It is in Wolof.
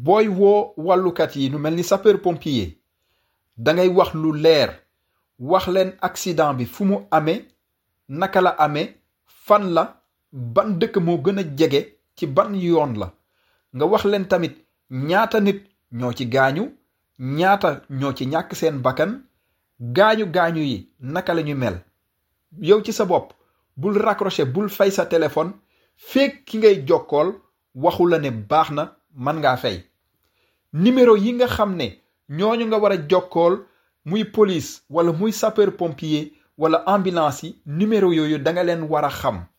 booy woo wàllukat yi nu mel ni sapeur pompier dangay wax lu leer wax leen accident bi fu mu amee naka la amee fan la ban dëkk moo gën a jege ci ban yoon la nga wax leen tamit ñaata nit ñoo ci gaañu ñaata ñoo ci ñàkk seen bakkan gaañu gaañu yi naka la ñu mel yow ci sa bopp bul raccrocher bul fay sa téléphone feek ki ngay jokkool waxu la ne baax na man ngaa fay numéro yi nga xam ne ñooñu nga war a jokkool muy police wala muy sapeur pompier wala ambulance yi numéro yooyu da nga leen war a xam